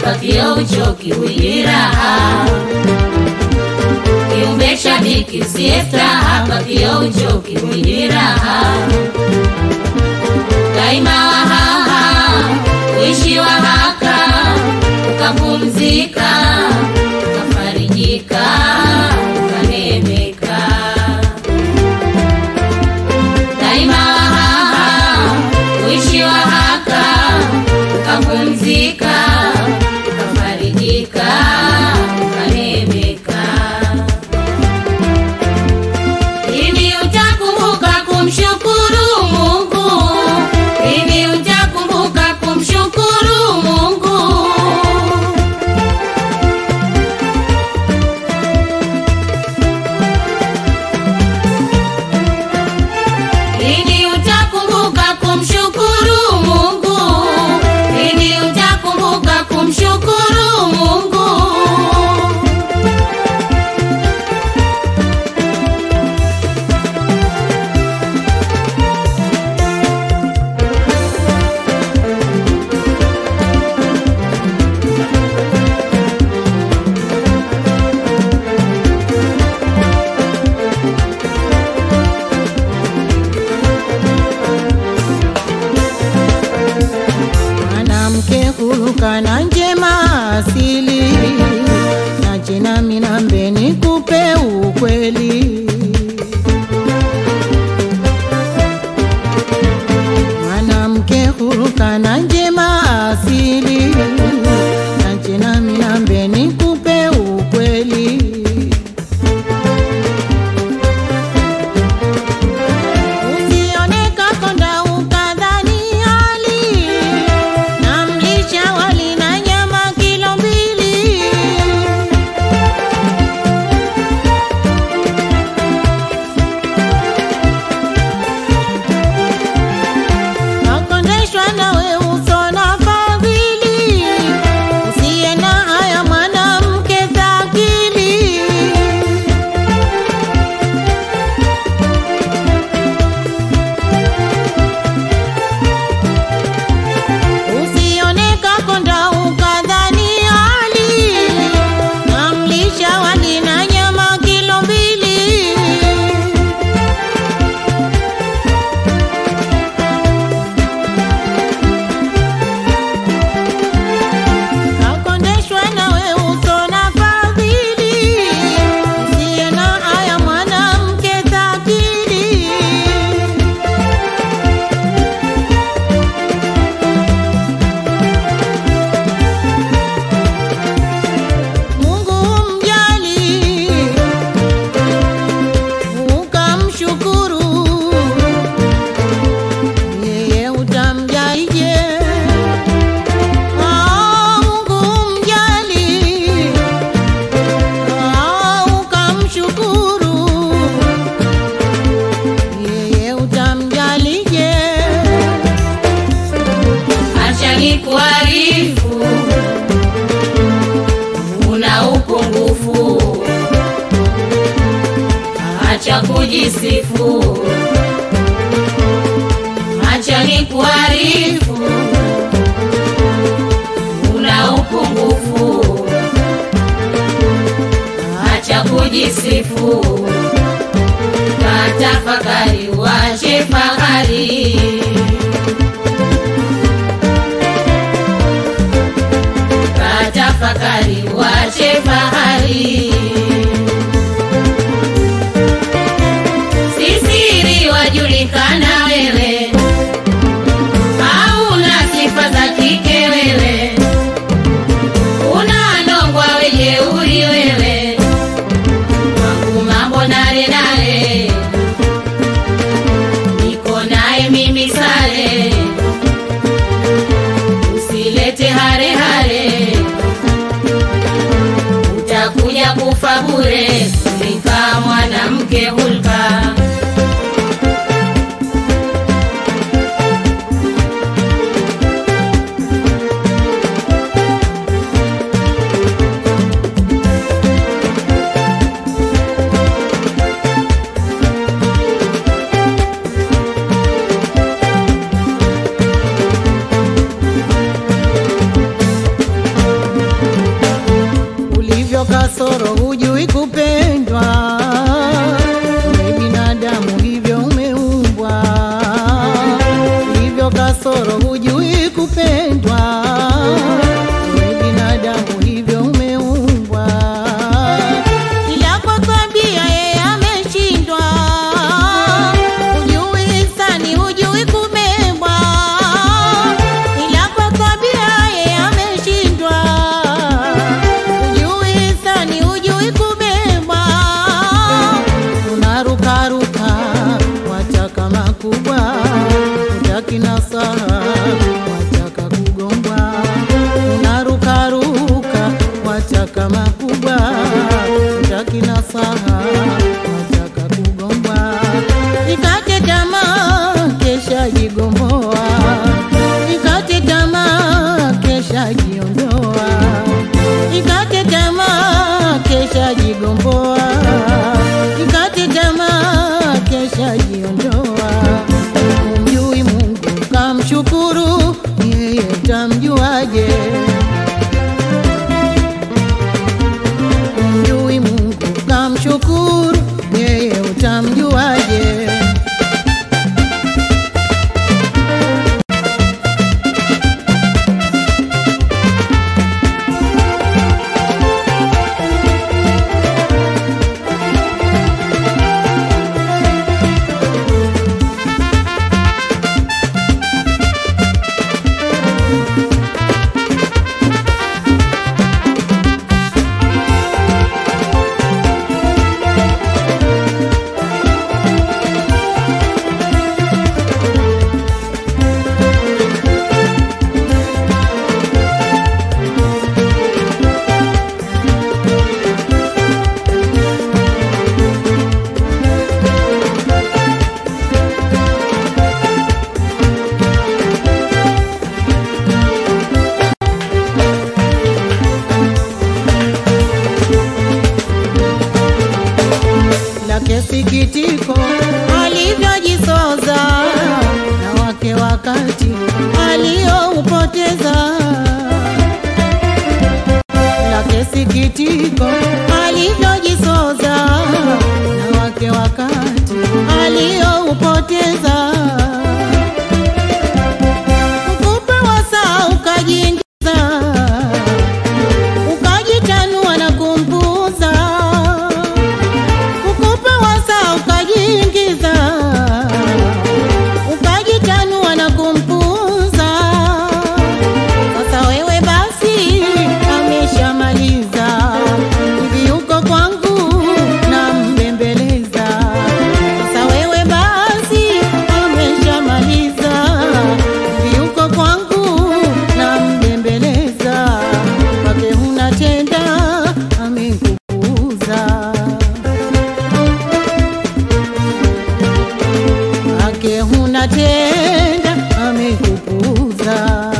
hapa kio uchoki wingi raha kiumbe shabiki usiesta hapa kio uchoki wingi raha daima wahaha uishi wahaka ukapumzika ukafarijika ukanemeka daima wahaha uishi wahaka ukapumzika ukafarijika ukanemeka Lini utakumbuka kumshukuru Mungu? Lini utakumbuka kumshukuru Mungu? Lini utakumbuka kumshukuru Mungu? Lini utakumbuka kumshukuru Mungu? mwanamke huruka na njema asili na jina minambe nikupe ukweli mwanamke huruka na njema asili na jina minambe nikupe ukweli Usione kakonda ukadhani hali na mlisha wali na nyama kilo mbili. Nakondeshwa nawe uso na fadhili, usiye na haya mwanamke dhakili. Usione kakonda ukadhani hali na mlisha wali na nyama kilo mbili. Nakondeshwa nawe uso na fadhili, usiye na haya mwanamke dhakili. Mungu mjali ukamshukuru, yeye utamjaije? Ah, Mungu mjali ah, ukamshukuru, yeye utamjalije? Acha nikuarifu, una upungufu. Acha kujisifu, acha nikuarifu, una upungufu. Acha kujisifu, katafakari, wache fahari. katafakari wache fahari sisiri wajulikana wewe hauna sifa za kike wewe una ndongwa wejeuri wewe wangu mambo nare nare niko naye mimi sare usilete hare hare utakuja kufa bure kulika mwanamke hulka kasoro, hujui kupendwa. We binadamu hivyo umeumbwa, hivyo kasoro, hujui kupendwa. We binadamu hivyo umeumbwa, ila kwa tabia yeye ameshindwa. Hujui hisani, hujui kubebwa, ila kwa tabia yeye ameshindwa. Hujui hisani, hujui kubebwa, unarukaruka wataka makubwa, utaki nasaha wataka kugombwa, unarukaruka wataka makubwa, utaki nasaha wataka kugombwa, ikate tamaa kesha jigomboa, ikate tamaa kesha jiondoa, ikate tamaa kesha jigomboa, ikate tamaa kesha jiondoa. Umjui Mungu kamshukuru, yeye tamjuaje? Umjui Mungu kamshukuru, yeye utamjuaje? lake sikitiko alivyojisoza na wake wakati aliyoupoteza lake sikitiko alivyojisoza na wake wakati aliyoupoteza mkupe wasaa ukajiingiza ukajitanua na kumpuza kukupa wasa ukajiingiza ukajitanua na kumpuza. Sasa wewe basi ameshamaliza hivi, uko kwangu na mbembeleza. Sasa wewe basi ameshamaliza hivi, uko kwangu na mbembeleza. Kwake huna tenda amekupuuza ake huna tenda amekupuza.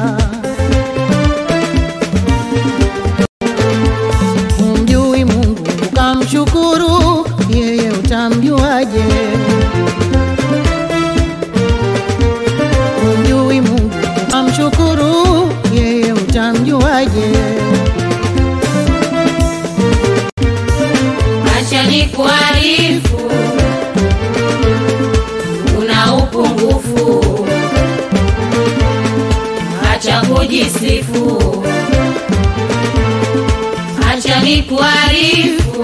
Umjui Mungu ukamshukuru, yeye utamjuaje? Umjui Mungu ukamshukuru, yeye utamjuaje? Acha nikuarifu, una upungufu, acha kujisifu. Acha nikuarifu,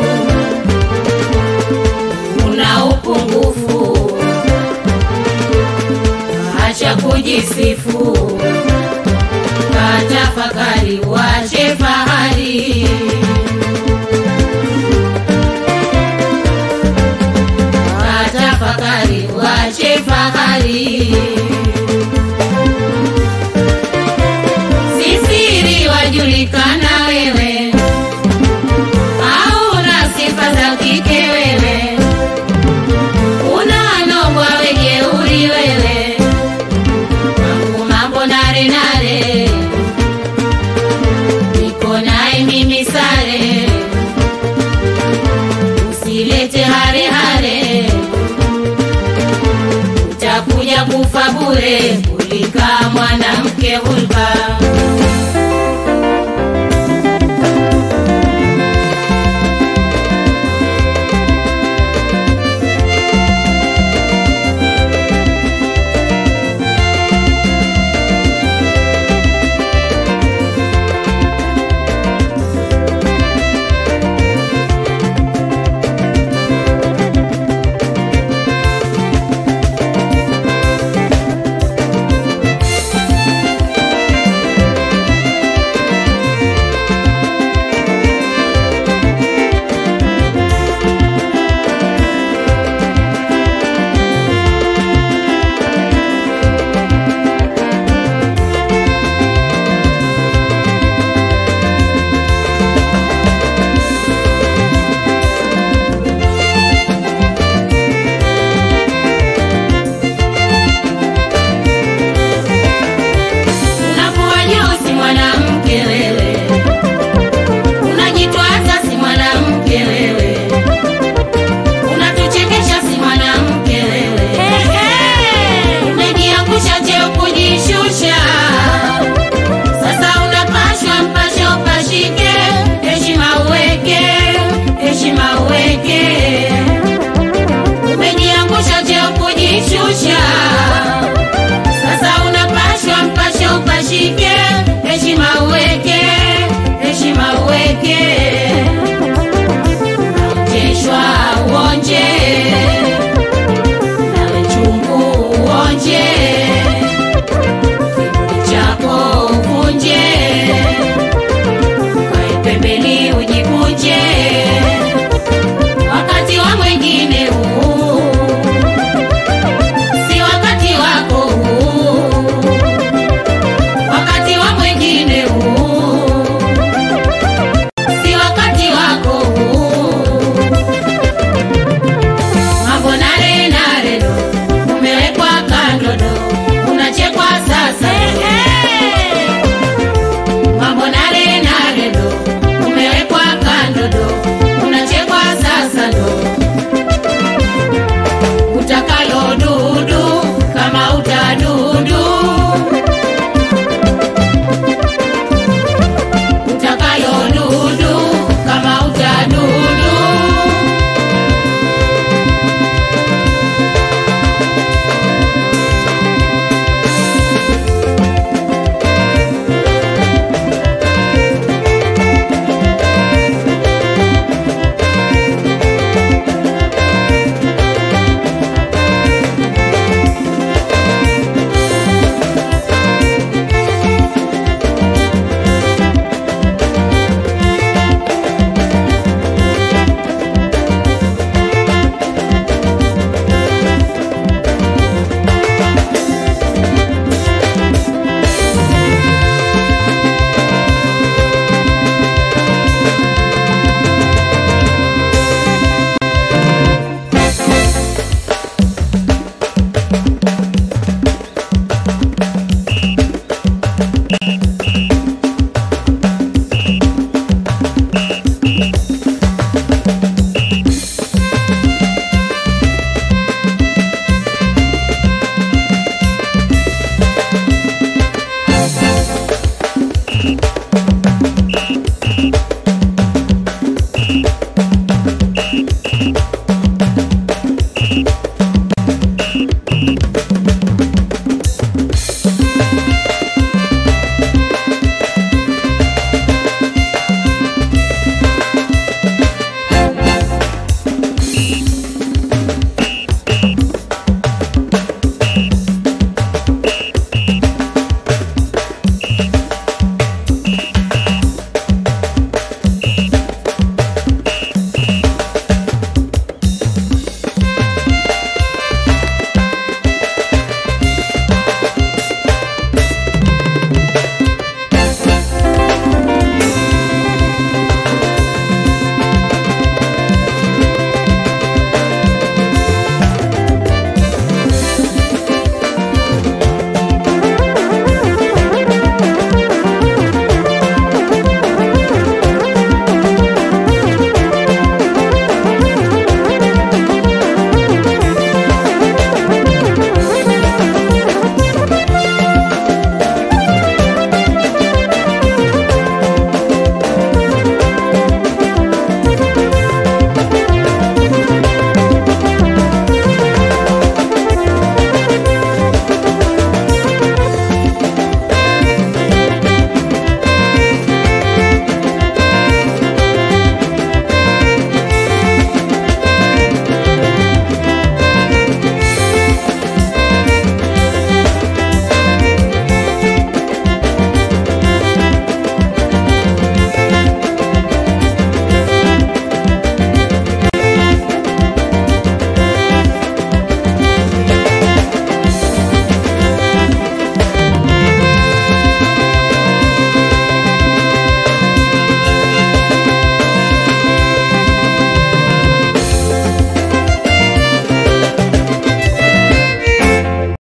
una upungufu, acha kujisifu. Katafakari, wache fahari. Tafakari, wache fahari. Sisiri wajulikana wewe, hauna sifa za kike wewe, unanogwa wejeuri wewe, mambo mambo nare nare, niko naye mimi sare, usilete hare hare utakuja kufa bure kulika mwanamke hulka